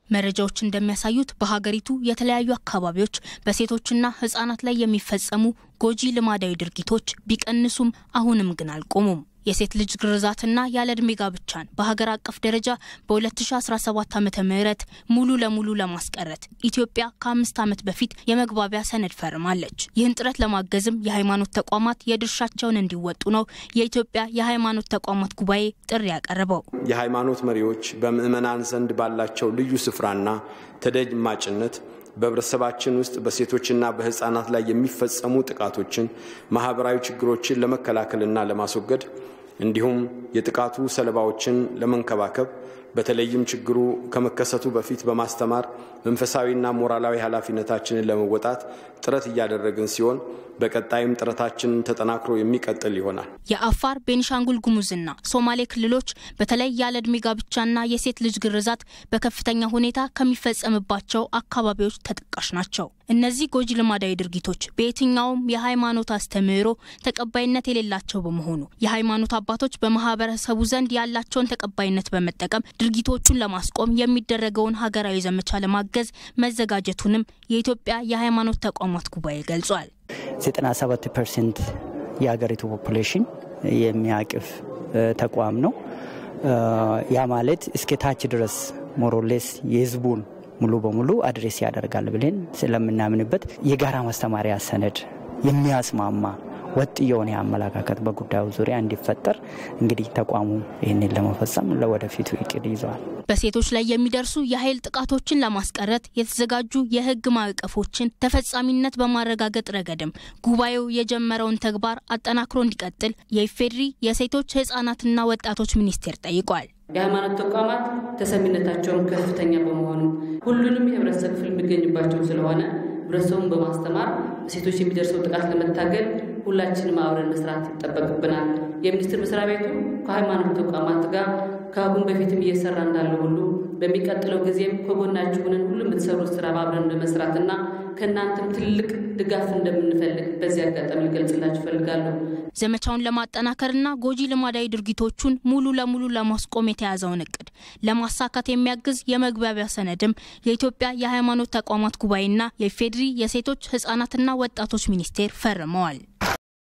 መረጃዎች እንደሚያሳዩት በሀገሪቱ የተለያዩ አካባቢዎች በሴቶችና ህጻናት ላይ የሚፈጸሙ ጎጂ ልማዳዊ ድርጊቶች ቢቀንሱም አሁንም ግን አልቆሙም። የሴት ልጅ ግርዛትና ያለ ዕድሜ ጋብቻን በሀገር አቀፍ ደረጃ በ2017 ዓ ም ሙሉ ለሙሉ ለማስቀረት ኢትዮጵያ ከአምስት ዓመት በፊት የመግባቢያ ሰነድ ፈርማለች። ይህን ጥረት ለማገዝም የሃይማኖት ተቋማት የድርሻቸውን እንዲወጡ ነው የኢትዮጵያ የሃይማኖት ተቋማት ጉባኤ ጥሪ ያቀረበው። የሃይማኖት መሪዎች በምዕመናን ዘንድ ባላቸው ልዩ ስፍራና ተደማጭነት በህብረተሰባችን ውስጥ በሴቶችና በህፃናት ላይ የሚፈጸሙ ጥቃቶችን፣ ማህበራዊ ችግሮችን ለመከላከልና ለማስወገድ እንዲሁም የጥቃቱ ሰለባዎችን ለመንከባከብ በተለይም ችግሩ ከመከሰቱ በፊት በማስተማር መንፈሳዊና ሞራላዊ ኃላፊነታችንን ለመወጣት ጥረት እያደረግን ሲሆን በቀጣይም ጥረታችንን ተጠናክሮ የሚቀጥል ይሆናል። የአፋር ቤኒሻንጉል ጉሙዝና ሶማሌ ክልሎች በተለይ ያለ ዕድሜ ጋብቻና የሴት ልጅ ግርዛት በከፍተኛ ሁኔታ ከሚፈጸምባቸው አካባቢዎች ተጠቃሽ ናቸው። እነዚህ ጎጂ ልማዳዊ ድርጊቶች በየትኛውም የሃይማኖት አስተምህሮ ተቀባይነት የሌላቸው በመሆኑ የሃይማኖት አባቶች በማህበረሰቡ ዘንድ ያላቸውን ተቀባይነት በመጠቀም ድርጊቶቹን ለማስቆም የሚደረገውን ሀገራዊ ዘመቻ ለማገዝ መዘጋጀቱንም የኢትዮጵያ የሃይማኖት ተቋማት ጉባኤ ገልጿል። 97 ፐርሰንት የሀገሪቱ ፖፑሌሽን የሚያቅፍ ተቋም ነው። ያ ማለት እስከ ታች ድረስ ሞሮሌስ የህዝቡን ሙሉ በሙሉ አድሬስ ያደርጋል ብለን ስለምናምንበት የጋራ ማስተማሪያ ሰነድ የሚያስማማ ወጥ የሆነ አመለካከት በጉዳዩ ዙሪያ እንዲፈጠር እንግዲህ ተቋሙ ይህንን ለመፈጸም ለወደፊቱ እቅድ ይዘዋል። በሴቶች ላይ የሚደርሱ የኃይል ጥቃቶችን ለማስቀረት የተዘጋጁ የህግ ማዕቀፎችን ተፈጻሚነት በማረጋገጥ ረገድም ጉባኤው የጀመረውን ተግባር አጠናክሮ እንዲቀጥል የኢፌዴሪ የሴቶች ህጻናትና ወጣቶች ሚኒስቴር ጠይቋል። የሃይማኖት ተቋማት ተሰሚነታቸውን ከፍተኛ በመሆኑ ሁሉንም የህብረተሰብ ክፍል የሚገኝባቸው ስለሆነ ህብረተሰቡን በማስተማር ሴቶች የሚደርሰው ጥቃት ለመታገል ሁላችንም አብረን መስራት ይጠበቅብናል። የሚኒስቴር መስሪያ ቤቱ ከሃይማኖት ተቋማት ጋር ከአሁን በፊትም እየሰራ እንዳለ ሁሉ በሚቀጥለው ጊዜም ከጎናችሁ ሆነን ሁሉ የምትሰሩት ስራ አብረን በመስራትና ከእናንተም ትልቅ ድጋፍ እንደምንፈልግ በዚህ አጋጣሚ ልገልጽላችሁ እፈልጋለሁ። ዘመቻውን ለማጠናከርና ጎጂ ልማዳዊ ድርጊቶቹን ሙሉ ለሙሉ ለማስቆም የተያዘውን እቅድ ለማሳካት የሚያግዝ የመግባቢያ ሰነድም የኢትዮጵያ የሃይማኖት ተቋማት ጉባኤና የኢፌዴሪ የሴቶች ህጻናትና ወጣቶች ሚኒስቴር ፈርመዋል።